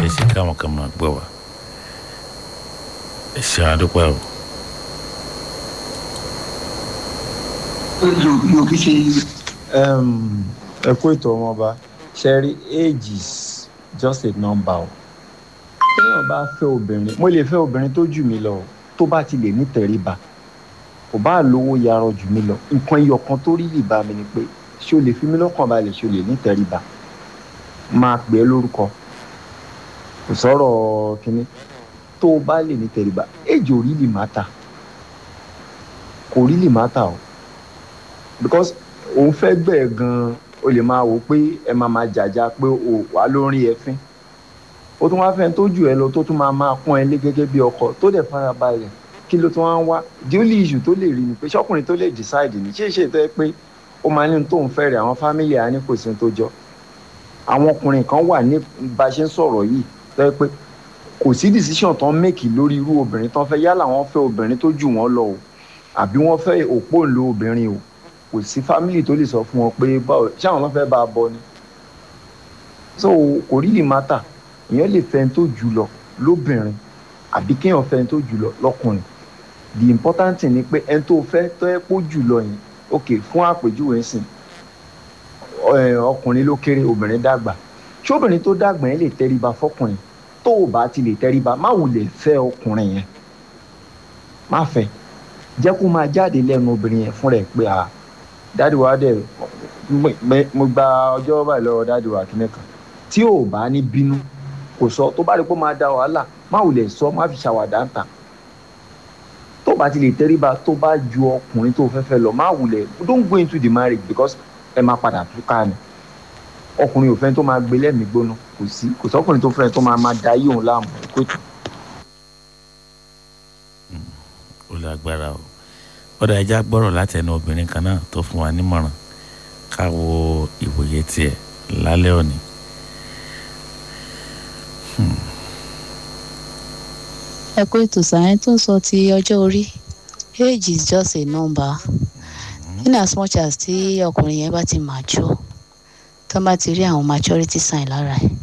lè ṣe káwọn kan máa gbọ́ wa ẹ ṣe àdúpẹ́ o. yóò fi ṣe ẹ kú ètò ọmọọba ṣẹ́rí age is just a number o téèyàn bá fẹ́ obìnrin mo lè fẹ́ obìnrin tó jù mí lọ o tó bá ti lè ní tẹríba kò bá lówó yarọ jù mí lọ nǹkan iyọ̀ kan tó rí lè bá mi ni pé ṣé o lè fi mí lọ́kàn balẹ̀ ṣé o lè ní tẹríba máa pè é lórúkọ kò sọ̀rọ̀ kínní tó o bá lè ní tẹríba age ò rí lè má ta kò rí lè má ta o because òun fẹ́ gbẹ̀ gan-an o lè máa wò pé ẹ máa máa jàjà pé o wà lórí ẹfín ó tún wá fẹ́ tó jù ẹ lọ tó tún máa máa pọ́n ẹ lé gẹ́gẹ́ bí ọkọ tó dẹ̀ fara balẹ̀ kí ló tún wá ń wá the only issue tó lè rí ni pé ṣọkùnrin tó lè decide ni ṣé ṣe tó yẹ pé ó máa ní ohun tóun fẹ́ rẹ̀ àwọn family á ní kò sí ohun tó jọ àwọn ọkùnrin kan wà ní bá a ṣe ń sọ̀rọ̀ yìí tó yẹ pé kò sí decision tó ń make lórí irú obìnrin tó ń fẹ́ yálà wọ́n fẹ́ obìnrin tó jù wọ́n lọ o àbí wọ́n fẹ́ òpóǹlo obìnrin o kò sí family tó lè sọ fún wọn pé báwo ṣé àwọn náà fẹ́ bá a bọ ni so kò really matter èèyàn lè fẹ́ ẹni tó jù lọ lóbìnrin àbí kéèyàn fẹ́ ẹni tó jù lọ lọ́kùnrin the important thing ni pé ẹni tó fẹ́ tó ẹ pọ̀ jù lọ yẹn ok fún àpèjúwe sìn ọkùnrin ló kéré obìnrin dàgbà ṣé obìnrin tó dàgbà yẹn lè tẹríba fọkùnrin tó o bá ti lè tẹríba má wulẹ̀ fẹ́ ọkùnrin yẹn má fẹ́ jẹ́ kó máa jáde lẹ́nu obìnrin yẹn fún rẹ̀ pé ah dáàdi wa dẹ̀ mo gba ọjọ́ báyìí lọ́wọ́ dáàdi wa kíní kan tí ò bá ní bínú kò sọ tó bá rí pé ó máa da wàhálà má ò lè sọ má fi ṣàwàdà ń tà tó bá ti lè tẹríba tó bá ju ọkùnrin tó fẹ́ fẹ́ lọ má wulẹ̀ don't go into the marriage because ẹ máa padà túká ni ọkùnrin òfin tó máa gbé lẹ́mìí gbóná kò sí kò sọkùnrin tó fẹ́ tó máa máa da yí òun láàmú kó tù. ó lágbára o ọ̀dà ẹja gbọ́rọ̀ láti ẹnu obìnrin kan náà tó fún wa nímọ̀ràn ká wo ìwòye tiẹ̀ lálẹ́ òní. ẹ kó ètò sàyẹn tó sọ ti ọjọ́ orí age is just a number in as much as tí ọkùnrin yẹn bá ti mature tó bá ti rí àwọn maturity sign lára ẹ̀